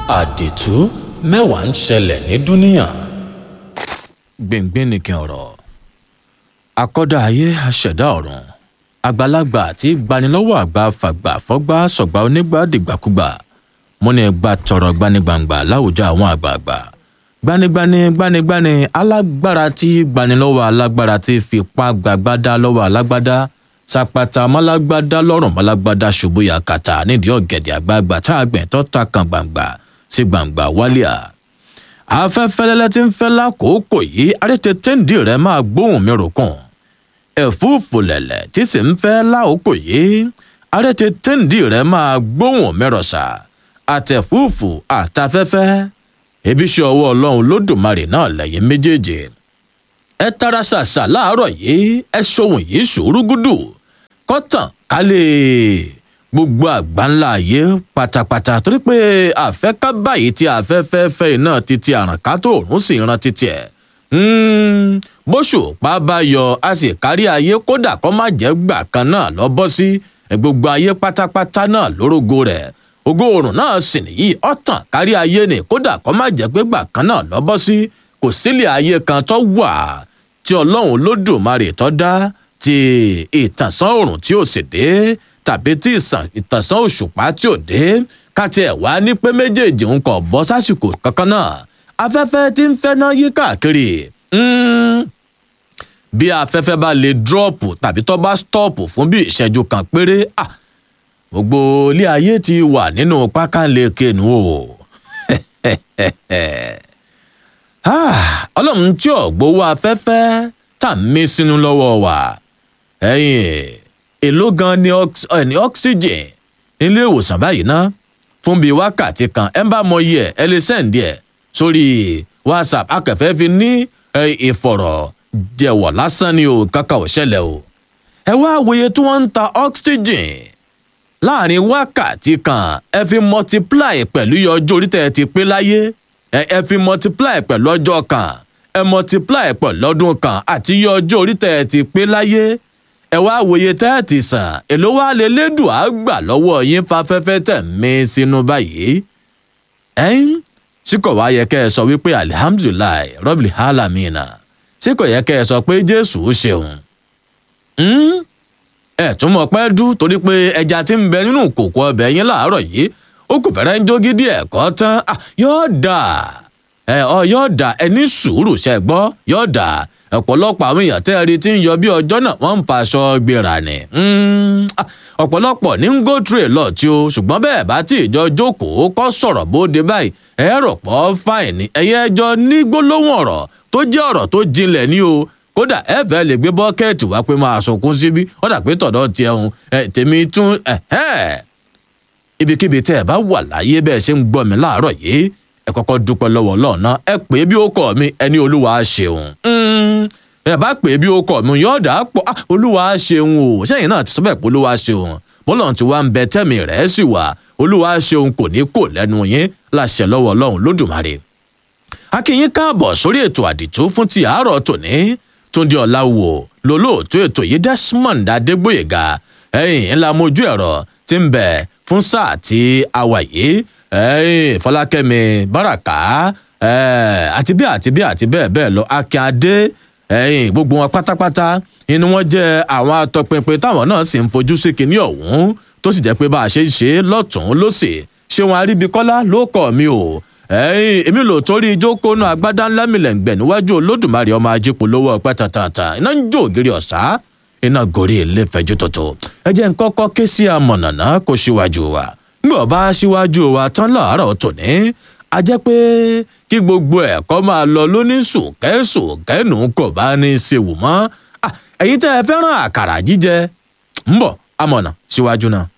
àdìtú mẹ́wàá ń ṣẹlẹ̀ ní dúníà. gbìngbìn nìkan ọ̀rọ̀ akọ́dá ayé aṣẹ̀dá ọ̀run àgbàlagbà àti gbanilọ́wọ́ àgbà fàgbà fọ́gbà sọ̀gbà onígbà dìgbàkúgbà mo ní ẹgbà tọrọ gbanigbangba láwùjọ àwọn àgbààgbà gbanigbani gbanigbani alágbára tí gbanilọ́wọ́ alágbára tí fipá gbàgbádá lọ́wọ́ alágbádá sapata málágbádá lọ́rùn málágbádá ṣubú yakata nídìí ọ̀gẹ̀dẹ̀ àgbààgbà tá a gbẹ̀ tó ta kan gbangba sí gbangba wálíà afẹ́fẹ́ lẹ́lẹ́ tí ń fẹ́ lákòókò yìí arítẹ́tẹ́ǹdì rẹ̀ máa gbóhùn mi ròkùn ẹ̀fúùfù lẹ̀lẹ̀ tí sì ń fẹ́ lákòókò yìí arítẹ́tẹ́ǹdì rẹ̀ máa gbóhùn mi rọ̀ṣà àtẹ̀fúùfù àtafẹ́fẹ́ ebi ṣe ọwọ́ ọlọ́run lódùmarè náà lẹ́yìn méjèèjì ẹ tara ṣàṣà láàárọ̀ yìí ẹ ṣohun yìí ṣòrúgùdù kọ́tàn kálẹ̀ gbogbo àgbáńlá ayé pátápátá torí pé àfẹ́ká báyìí tí afẹ́fẹ́ fẹ́ iná títí àrànká tó òórùn sì ran títí ẹ̀ bóṣù pa bá yọ a sì kárí ayé kódà kó má jẹ́ gbà kan náà lọ bọ́ sí gbogbo ayé pátápátá náà lórógo rẹ̀ ògo oòrùn náà sì nìyí ọ̀tàn kárí ayé ni kódà kó má jẹ́ pé gbà kan náà lọ bọ́ sí kò sílẹ̀ ayé kan tó wà tí ọlọ́run lódùmarè tó dá ti ìtànsán oòrùn tí ò sì dé tàbí tí ìtànsán òṣùpá tí ò dé káti ẹ̀ wá ní pé méjèèjì ń kọ̀ bọ́ sásìkò kankan náà afẹ́fẹ́ tí ń fẹ́ náà yí káàkiri bí afẹ́fẹ́ bá lè dírọ́ọ̀pù tàbí tó bá stọ́ọ̀pù fún bí ìṣẹ́jú kan péré gbogbo ilé ayé ti wà nínú pákánleke nù o ọlọ́run tí ò gbowó afẹ́fẹ́ tà mí sínú lọ́wọ́ wa ẹ̀yìn èló gan ni oxygen nílé ìwòsàn báyìí ná fún bíi wákàtí kan ẹ bá mọ iye ẹ lè sẹ́ǹdì ẹ̀ sórí whatsapp akẹ́fẹ́ fi ní ìfọ̀rọ̀ jẹ̀wọ̀ lásán ni o kankan ò ṣẹlẹ̀ o ẹ wá wòye tí wọ́n ń ta oxygen láàrin wákàtí kan ẹ fi multiply pẹ̀lú iye ọjọ́ orí tẹ́ ẹ ti pé láyé ẹ fi multiply pẹ̀lú ọjọ́ kan ẹ multiply pẹ̀lú ọdún kan àti iye ọjọ́ orí tẹ́ ẹ ti pé láyé ẹ wá wòye tẹ́ ẹ ti sàn èló wá lè lédùn á gbà lọ́wọ́ yín fafẹ́fẹ́ tẹ̀ mí sínú báyìí ẹ̀yìn tí kò wá yẹ kẹ́ ẹ sọ wípé alihamdulilayi rọ́bìlì hàlámìnà tí kò yẹ kẹ́ ẹ sọ pé jésù ṣeun ẹ tún mọ̀ pẹ́ dú torí pé ẹja tí ń bẹ nínú kòkó ọbẹ̀ yín láàárọ̀ yìí ó kò fẹ́rẹ́ ń jó gidi ẹ̀kọ́ tán yóò dà ẹ ọ yóò dà ẹ ní sùúrù ṣe gbọ́ yóò dà ọ̀pọ̀lọpọ̀ àwọn èèyàn tẹ́ ẹ rí tí ń yọ bí ọjọ́ náà wọ́n ń faṣọ gbéra ni ọ̀pọ̀lọpọ̀ ní ń go through a lot tí o ṣùgbọ́n bẹ́ẹ̀ bá tí ìjọ jókòó kọ́ sọ̀rọ̀ bóde báyìí ẹ rò pọ̀ fáìn ni ẹ̀yẹ ẹjọ́ ní gbólóhùn ọ̀rọ̀ tó jẹ́ ọ̀rọ̀ tó jinlẹ̀ ní o kódà ẹ fẹ́ lè gbé bọ́kẹ́ẹ̀tì wá pé máa sunkún síbí ó dà pé tọ̀dọ̀ tiẹ̀ ń tèmi tún ibikíbi tẹ́ ẹ bá wà láyé bẹ́ẹ̀ ṣe ń gbọ́ mi láàárọ̀ yìí ẹ kọ́kọ́ dúpẹ́ lọ́wọ́ lọ́ọ̀nà ẹ pè é bí ó kọ́ mi ẹni olúwa ṣeun ẹ bá pè é bí ó kọ́ mi yóò dà á pọ̀ olúwa ṣeun o sẹ́yìn náà ti sọ bẹ́ẹ̀ pé olúwa ṣeun bọ́lọ̀ tí wàá ń bẹ tẹ́mi rẹ̀ sì wà olúwa ṣeun kò ní kò lẹ́nu yín láṣẹ lọ́wọ́ ọlọ́run lódùmarè akínyín káàbọ̀ sórí ètò àdìtú fún ti àárọ̀ tòní túndé ọ̀làwò lólóòtú ètò yìí desmond adégbòyèga ẹ̀yìn ńlá mojú ẹ̀rọ tí ń bẹ fún sáà tí a wà yìí ẹ̀yìn fọlákẹ́mi báràká àti bí àti bí àti bẹ́ẹ̀ bẹ́ẹ̀ lọ akínyadé ẹ̀yìn gbogbo wọn pátápátá inú wọn jẹ́ àwọn atọpinpin táwọn náà sì ń fojú sí kinní ọ̀hún tó sì jẹ́ pé bá a ṣe ń ṣe lọ́tùn-ún lósì ṣé wọn aríbikọ́lá ló kọ́ mi o ẹ̀yin èmi lò torí ìjókòónú agbádá ńlá mi lẹ́ǹgbẹ̀ níwájú olódùmarè ọmọ ajípo lówó ọpẹ́ tàtàtà iná ń jó ògiri ọ̀sá iná gorí ilé fẹjú tòtò ẹ jẹ́ ń kọ́kọ́ ké sí amọ̀nàná kó síwájú wa bí ọba síwájú wa tán láàárọ̀ tòní a jẹ́ pé kí gbogbo ẹ̀kọ́ máa lọ lóníṣùkẹ́ṣùkẹ́nù kò bá ní í ṣe wù mọ́ ẹ̀yin tẹ́ ẹ fẹ́ràn àkàrà jíjẹ ń bọ̀ amọ̀nà síwájú náà.